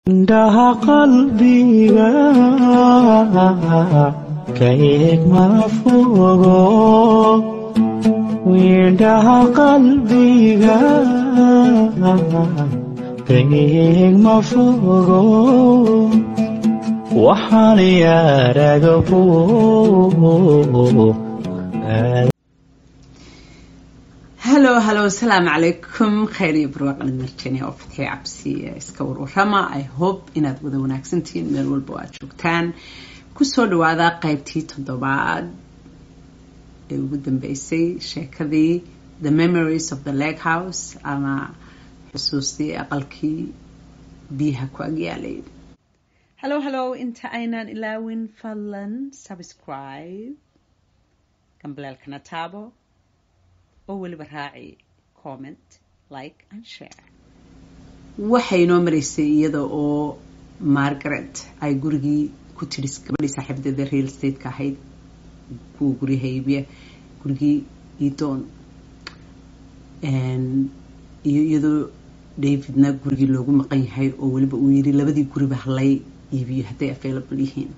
indhaha qalbiga ka eeg ma fogo indhaha qalbiga ka eeg ma fogo waxaan yaaragabo halo halo asalaamu calaykum khayr iyo barwaaqan marjani oo fatxi cabsi iska warwarama i hope inaad wada wanaagsantihiin meel walba oo aad joogtaan kusoo dhawaada qeybtii toddobaad ee ugu dambeysay sheekadii the memories of the lake house ama xusuustii aqalkii biyaha ku agyaalay hallo hallo inta aynaan ilaawin fadlan subscribe gambaleelkana taabo oo weliba raaci comment like and share waxay inoo maraysay iyada oo margaret ay gurigii ku tidhi gabadhii saaxiibadeeda real stateka ahayd kuwa guryaha iibiya gurigii idoon iyo iyadoo davidna gurigii loogu maqan yahay oo weliba uu yiri labadii guriba halay iibiyo hadday available yihiin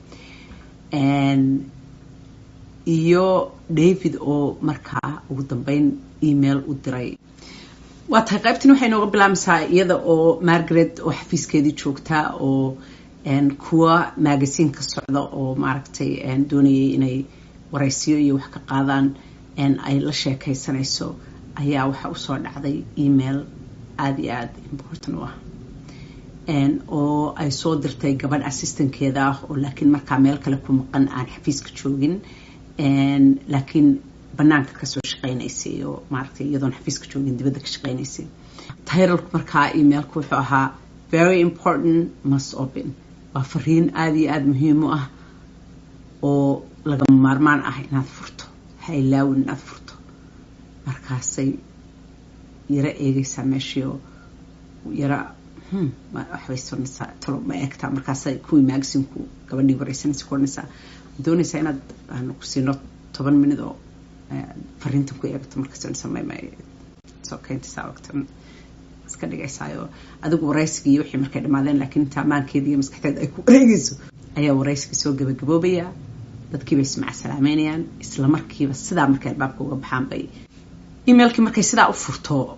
iyo david oo markaa ugu dambeyn email u diray waa tahay qaybtan waxay nooga bilaabmaysaa iyada oo margaret oo xafiiskeedii joogtaa oo kuwa magasiin ka socda oo maaragtay doonayay inay waraysiyo iyo wax ka qaadaan ay la sheekaysanayso ayaa waxaa usoo dhacday email aada iyo aada important u ah oo ay soo dirtay gabadh assistankeeda ah oo laakiin markaa meel kale ku maqan aan xafiiska joogin laakiin banaanka kasoo shaqeynaysay oo maaragtay iyadoon xafiiska joogin dibadda ka shaqeynaysay tayralku markaa emailku wuxuu ahaa very important must open waa fariin aada iyo aada muhiim u ah oo lagama maarmaan ah inaad furto ha ilaawin inaad furto markaasay yaro eegaysaa meeshii oo yara waxbay sonaysaa talo ma eegtaa markaasay kuwii maagasiinku gabadhii wareysanaysa ku odhanaysaa doonaysaa inaad aanu ku siino toban minid oo fariintan ku eegto markaassameymaysokeyntasaawagtan iska dhigaysaayo adigu waraysigii iyo wixii markay dhamaadeen laakiin inta ammaankeeda iyo maskaxdeeda ay ku wareegayso ayaa waraysigii soo gabagaboobaya dadkiibay ismaca salaameynayaan isla markiiba sidaa markay albaabka uga baxaan bay emailkii markay sidaa u furto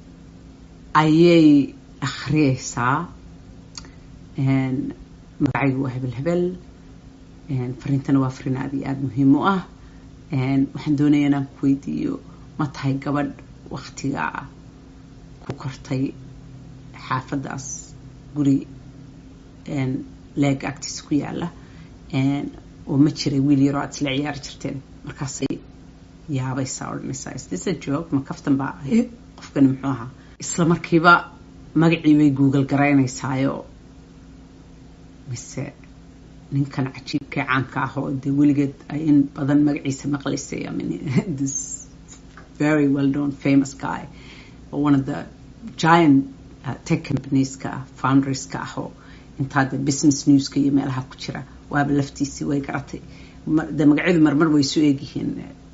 ayay akhriyeysaa magacaygu waa hebel hebel fariintana waa fariin aada iyo aada muhiim u ah waxaan doonaya inaan ku weydiiyo ma tahay gabadh waktigaa ku kortay xaafadaas guri leega agtiisa ku yaala oo ma jiray wiil yaroo aada isla ciyaari jirteen markaasay yaabaysaa odhanaysaa isdisa joog ma kaftan baa qofkani muxuu ahaa isla markiiba magacii bay google garaynaysaayo mise ninkan cajiibkee caanka ah oo dee weligeed ay in badan magaciisa maqlaysay I mean, this very well known famous guy one of the giant uh, tech companieska founderska ah oo intaa de business newska iyo meelaha ku jira waaba laftiisii way garatay de magacyadu marmar way isu eegyihiin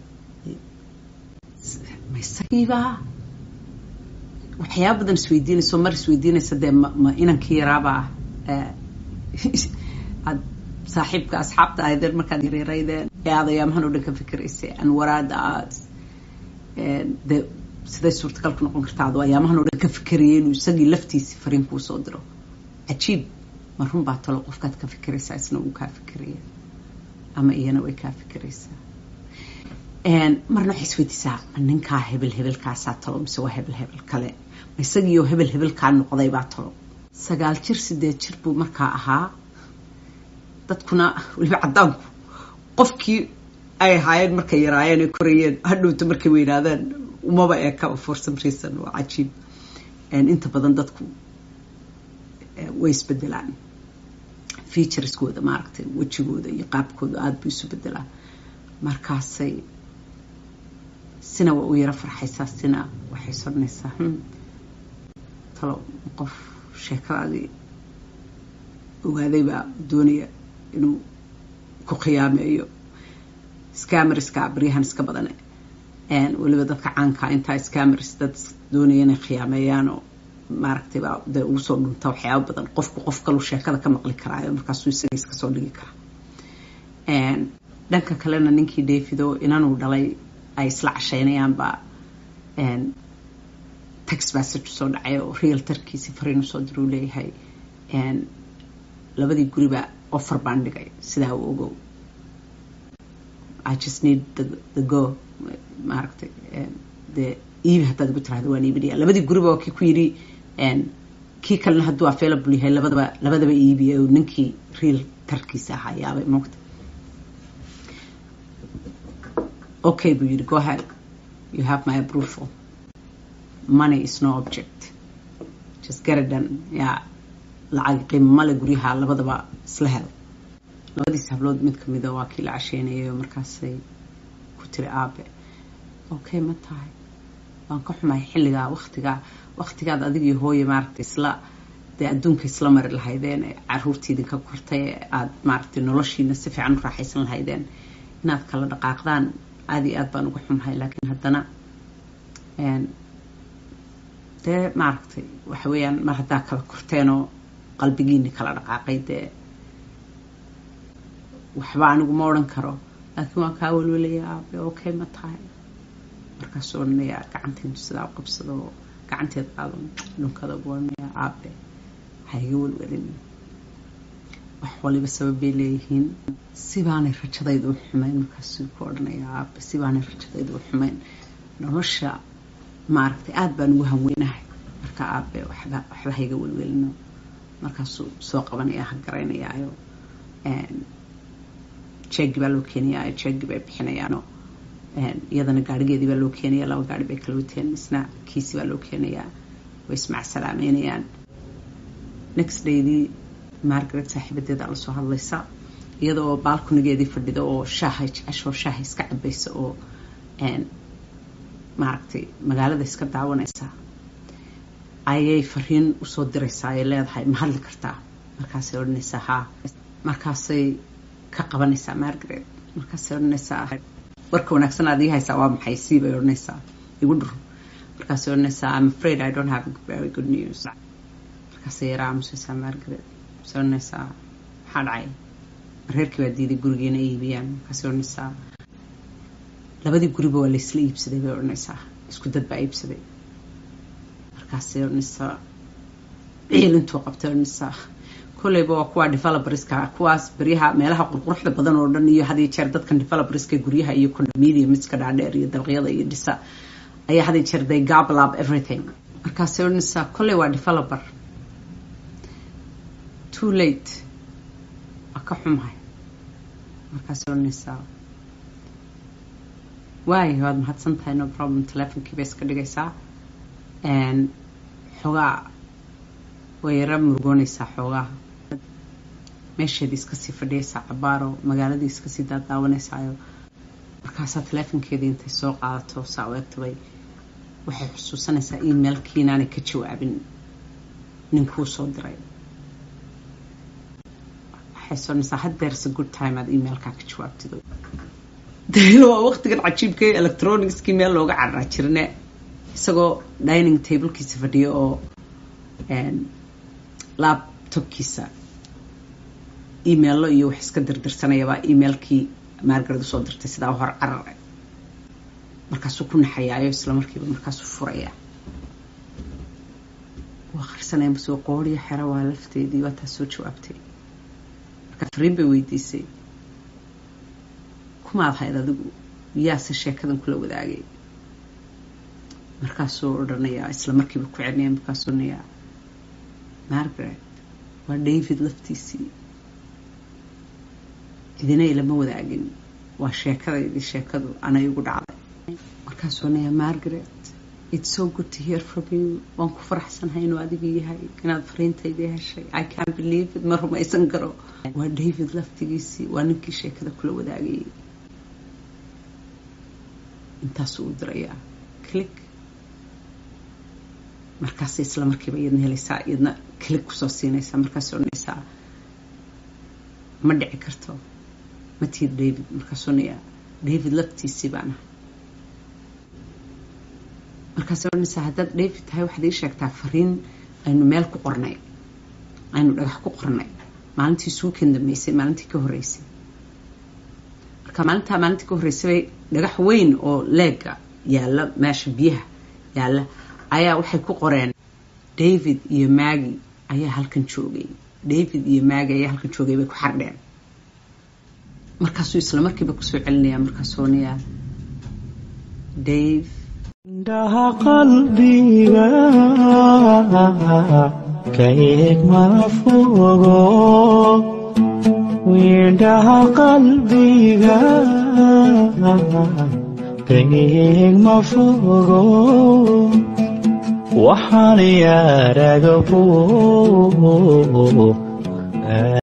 ma isagiiba waxyaaba badan isweydiinayso mar isweydiinaysa dee ma inankii yaraabaa aad saaxiibka asxaabta ahaydeen markaad yareeraydeen ee aad ayaamahan oo dhan ka fikiraysay anwaraada aad de siday suurtagal ku noqon kartaa adoo ayaamahan oo dhan ka fikirayay inuu isagii laftiisi fariin kuu soo diro cajiib ma run baa talo qofkaad ka fikiraysaa isna uu kaa fikiraya ama iyana way kaa fikiraysaa marna waxay isweydiisaa ma ninkaa hebel hebelkaasaa talo mise waa hebel hebel kale ma isagiioo hebel hebelkaa noqday baa talo sagaal jir sideed jir buu markaa ahaa dadkuna weliba caddaanku qofkii ay ahaayeen markay yaraayeen ay korayeen hadhowta markay weynaadeen umaba eekaba for some reason waa cajiib inta badan dadku way isbedelaan featureskooda maaragtay wejigooda iyo qaabkooda aada buu isu bedelaa markaasay sina waa u yaro farxaysaa sina waxay soranaysaa talo qof sheekadaadii ogaaday baa doonaya inuu ku khiyaameeyo scamerska baryahan iska badane weliba dadka caanka intaa scammers dad doonaya inay khiyaameeyaanoo maaragtay baa de ugu soo dhunta waxyaaba badan qofku qof kaluu sheekada ka maqli karaayo markaasuu isaga iska soo dhigi karaa dhanka kalena ninkii davido inanuu dhalay ay isla casheynayaanba text message soo dhacay oo realtarkiisi fariin usoo diruu leeyahay labadii guriba offer baan dhigay sidaa u ogow i just need the, the go maaragtay dee iibi haddaad igu tirahdo waan iibinaya labadii guriba waa kii ku yidhi kii kalena hadduu available yahay labadaba labadaba iibiya oo ninkii real tarkiisa ahaa yaabay moogta okay buu yidhi go ahead you have my approval money is no object just get it done yaa lacag qiimo male guryaha labadaba isla hel labadiis hablood mid kamida waa kii la casheynayay oo markaasay ku tiri aabe okay ma tahay waan ka xumahay xilligaa waktigaa waktigaad adigiyo hooye maaragtay isla dee adduunka isla mari lahaydeen ee caruurtii idinka kortay ee aada maaragtay noloshiina si fiican u raaxaysan lahaydeen inaad kala dhaqaaqdaan aada iyo aad baan uga xumahay laakiin haddana dee maaragtay waxa weeyaan mar haddaa kala korteenoo qalbigiini kala dhaqaaqay dee waxba anigu ma odhan karo laakiin waan kaa welwelaya aabe okay ma tahay markaasuu odhanayaa gacanteedu sidaa u qabsado oo gacanteed qaado dhunkada ugu odhanayaa aabe ha iga welwelin wax waliba sabab bay leeyihiin sibaanay rajadayda u xumayn markaasuu ku odhanayaa aabe sibaanay rajadayda u xumayn nolosha maaragtay aada baan ugu hanweynahay marka aabe waxba waxba ha iga welwelino markaasuu soo qabanaya ha garaynayaayo jeegi baa loo keenayaa jeegi bay bixinayaano iyadana gaarigeedii baa loo keenaya laba gaari bay kala wateen isna kiisi baa loo keenayaa way ismacsalaamaynayaan next daydii margaret saaxiibadeeda lasoo hadlaysa iyada oo baalkunigeedii fadhida oo shaahay jeceshoo shaaha iska cabaysa oo maaragtay magaalada iska daawanaysa ayay fariin usoo diraysaa ay leedahay ma hadli kartaa markaasay odhanaysaa haa markaasay ka qabanaysaa margaret markaasay odhanaysaa warka wanaagsan aad ii haysaa waa maxay sii bay odhanaysaa igu dhur markaasay odhanaysaa I'm afraid I don't have very good news markaasay yaraa aamusaysaa margaret markaasay odhanaysaa maxaa dhacay reerkii baa diiday gurigeena iibiyaan markaasay odhanaysaa labadii guriba waa laysla iibsaday bay odhanaysaa isku dad baa iibsaday markaasay odhanaysaa ciil intuu qabtay odhanaysaa kolleyba waa kuwa developerska kuwaas beryaha meelaha qurquruxda badan oo dhan iyo had iyo jeer dadkan developerska guryaha iyo condominiumska dhaadheer iyo dalqyada iyo dhisa ayaa had iyo jeer they gobble up everything markaasay odhanaysaa kolley waa developer too late waa ka xumahay markaasay odhanaysaa waayo waad mahadsan tahay no problem telefonkii bay iska dhigaysaa xoogaa way yara murugoonaysaa xoogaa meesheedii iskasii fadhiyaysaa cabaaro magaaladii iskasii daadaawanaysayo markaasaa teleefonkeedii intay soo qaadato saa u egtabay waxay xusuusanaysaa emailkii inaanay ka jawaabin ninkuu soo diray waxay soonaysaa haddeerse good time aad emailkaa ka jawaabtido daylo waa waqtigan cajiibka electronicskii meel looga cararaa jirne isagoo dining tablekiisa fadhiyo oo laptopkiisa emaillo iyo wax iska dirdirsanayabaa emailkii margaret usoo dirtay sidaa hor carara markaasuu ku naxayaayo isla markiiba markaasuu furaya waa qarsanaya masoo qooriyo xera waa lafteedii waa taas soo jawaabtay marka fariin bay weydiisay kumaad hayd adigu yaase sheekadan kula wadaagay markaasuu odhanayaa isla markiiba ku celinaya markaasuu odhanayaa margaret waa david laftiisii idina ilama wadaagin waa sheekadaydii sheekadu anay igu dhacday markaasuu odhanayaa margaret it's so good to hear from you waan ku faraxsanahay inuu adiga yahay inaad fariintaydii heshay i can believe it ma rumaysan karo waa david laftigiisii waa ninkii sheekada kula wadaagayay intaasuu u dirayaa click markaasay isla markiiba iyadna helaysaa iyadna click kusoo siinaysaa markaasay odhanaysaa ma dhici karto ma tiid david markaasuu odhanayaa david laftiisii baan ahay markaasay odhanaysaa haddaad david tahay waxaad ii sheegtaa fariin aynu meel ku qornay aynu dhagax ku qornay maalintii suukan dambeysay maalintii ka horeysay marka maalintaa maalintii ka horreysay bay dhagax weyn oo leega yaalla meesha biyaha yaalla ayaa waxay ku qoreen david iyo magi ayaa halkan joogay david iyo magi ayaa halkan joogay bay ku xardheen markaasuu isla markiiba kusoo celinaya markaasoonayaa dave indhaha qalbiga ka eeg ma fogo indhaha qalbiga ka eeg ma fogo waxaan yaaraga fog